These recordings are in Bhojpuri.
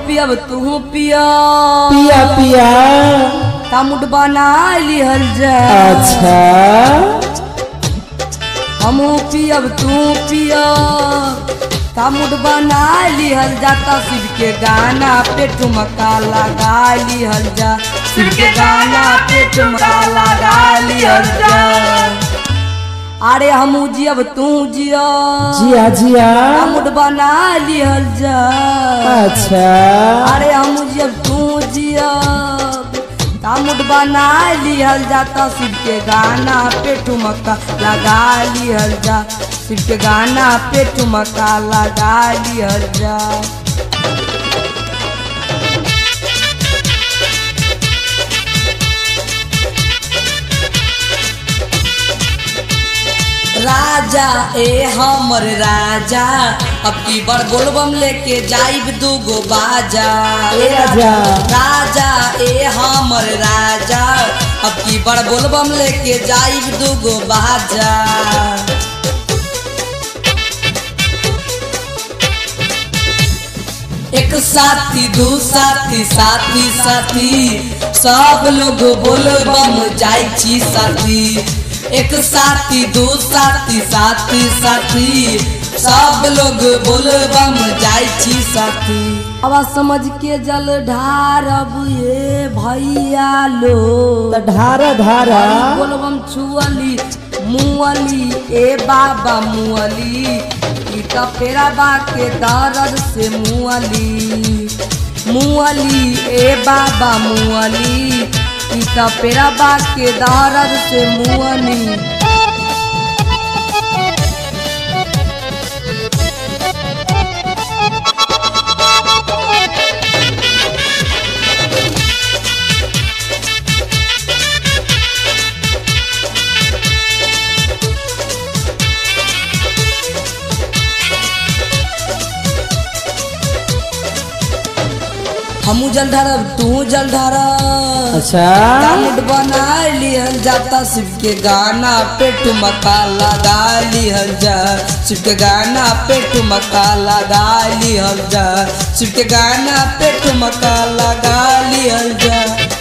पियब तू पिया पिया पिया तामुट बना लिहल जा अच्छा हमू पियब तू पिया तामुट बना लिहल जाता शिव के गाना पे ठुमका लगा लिहल जा शिव के गाना पे ठुमका लगा लिहल जा अरे हमू जियब तू जिया जिया जिया तामुट बना लिहल जा अच्छा अरे हम जब तू जियब तामुट बना लिहल जाता शिव के गाना पे ठुमका लगा लिहल जा शिव के गाना पे ठुमका लगा लिहल जा राजा ए हमर राजा अब की बार बोलबम लेके जाइब दूगो बाजा ए राजा। राजा ए हमर राजा अब की बार बोलबम लेके जाइब दूगो बाजा एक साथी दू साथी साथी साथी सब लोग बोलबम जाइ छी साथी एक साथी दू साथी साथी साथी सब लोग बोलबम जाइ छी साथी अब समझ के जल ढारब ये भैया लो त ढारा ढारा बोलबम छुअली मुअली ए बाबा मुअली ई त पेरा बा के दर्द से मुअली मुअली ए बाबा मुअली ई त पेरा बा के दर्द से मुअली हमू जल ढारब तू जल ढारब अच्छा डाउनलोड बना लिहल जाता शिव के गाना पे ठुमका लगा लिहल जा शिव के गाना पे ठुमका लगा लिहल जा शिव के गाना पे ठुमका लगा लिहल जा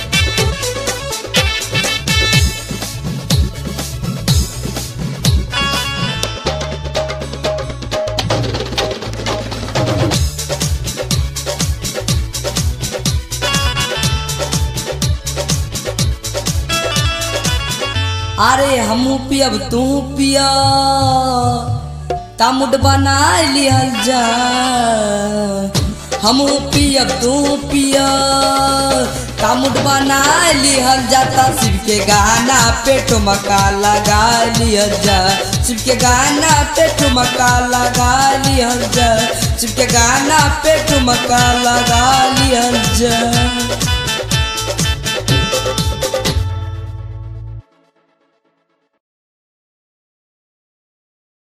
अरे हमू पियब तू पिया तामुट बना लिहल जा हमू पियब तू पिया तामुट बना लिहल जाता शिव के गाना पे ठुमका लगा लिहल जा शिव के गाना पे ठुमका लगा लिहल जा शिव के गाना पे ठुमका लगा लिहल जा